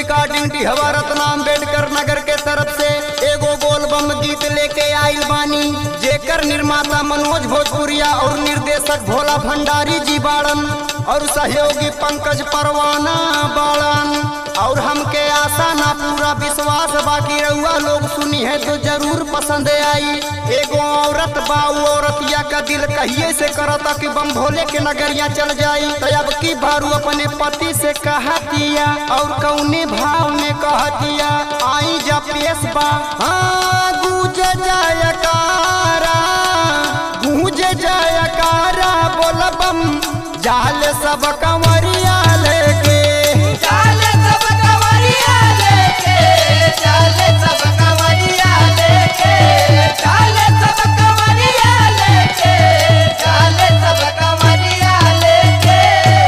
recording डिहवा Ratna Ambedkar नगर के तरफ से एगो बोल बम गीत लेके आइल बानी जेकर निर्माता मनोज भोजपुरिया और निर्देशक भोला भंडारी जी बाड़न और सहयोगी पंकज परवाना बाड़न और हमके आशा ना पूरा विश्वास बाकी रहुआ लोग सुनी है तो जरूर पसंद आई एगो औरत बा उ औरतिया का दिल कहिए से करता कि बम भोले के नगरिया चल जाई तो अब की भारू अपने पति से कहतिया और कौने भाव में कहतिया आई जा पेश बा हाँ गूंज जयकारा गूंज जयकारा बोल बम जाल सब कंवरिया लेके चाले सब कवरिया लेके चाले सब कवरिया लेके चाले सब कवरिया लेके चाले सब कवरिया लेके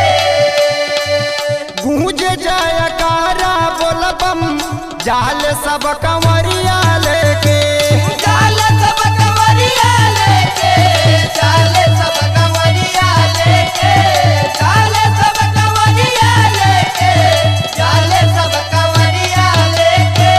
गूंज जयकारा बोल बम जाल सब कंवरिया लेके चाले सब कवरिया लेके चाले सब कवरिया लेके चाले सब कवरिया लेके चाले सब कवरिया लेके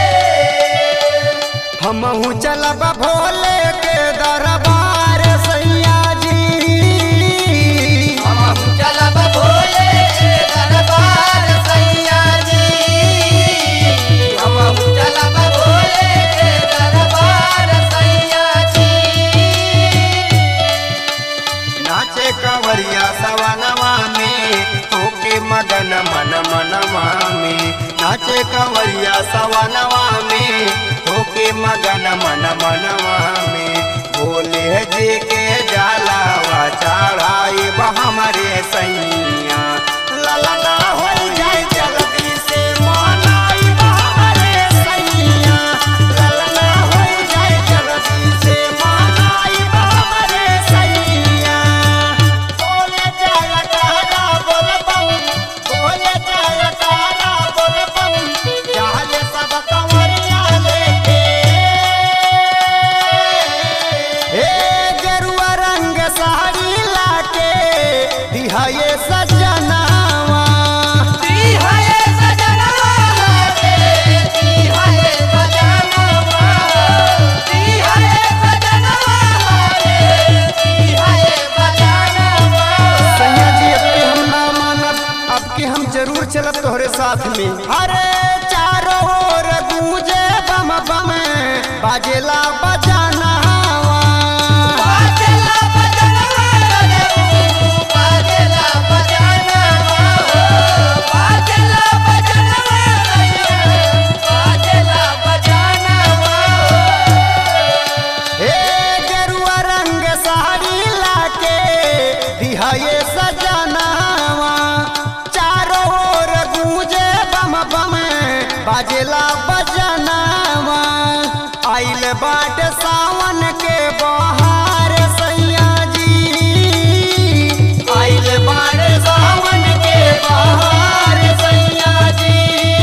हमहू चलब भोले के दरबार सैया जी हम चलब भोले के दरबार सैया जी हम चलब भोले के दरबार सैया जी नाचे कंवरिया सवनवा में होके मगन मन मनवा में नाचे कंवरिया सवनवा में होके मगन मन मनवा में भोले जी के जलावा चढ़ाई हमरे सैया ललना हो जाए जल्दी से मनाई हमरे सैया ललना हो जाए जल्दी से मनाई हमरे सैया बोले जाया तारा बोल बम बोले जाया तारा बोल बम जाले सब कंवरिया लेके हे गेरुआ रंग साड़ी लाके दिहाए सजनावा ती है सजनवा रे ती है सजनवा ती है सजनवा रे ती है सजनवा सैया जी अब के हम ना मानब अब के हम जरूर चलब तोहरे साथ में अरे चारों ओर गूंजे बम बम बाजेला बजाना बाजेला बजनवा रे बाजेला बजनवा बाजेला बजनवा रे बाजेला बजनवा हे गेरुआ रंग साड़ी लाके दिहाए सजनावा चारों ओर गूंजे बम बम बाजेला बजनावा आइल बाट सावन के बहार सैया जी आइल बाट सावन के बहार सैया जी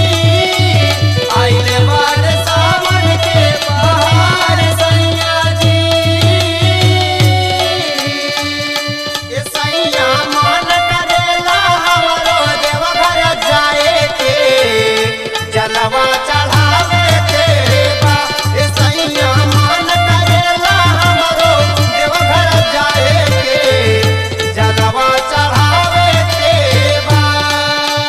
आइल बाट सावन के बहार सैया जी ए सैया मन करेला हमरो देवघर जाए के जलवा चढ़ावे के बा ए सैया मन करेला हमरो देवघर जाए के जलवा चढ़ावे के बा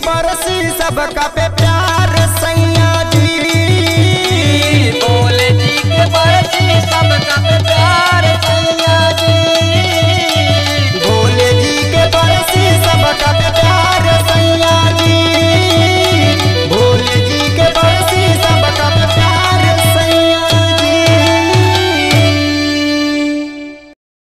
बरसी सबका पे प्यार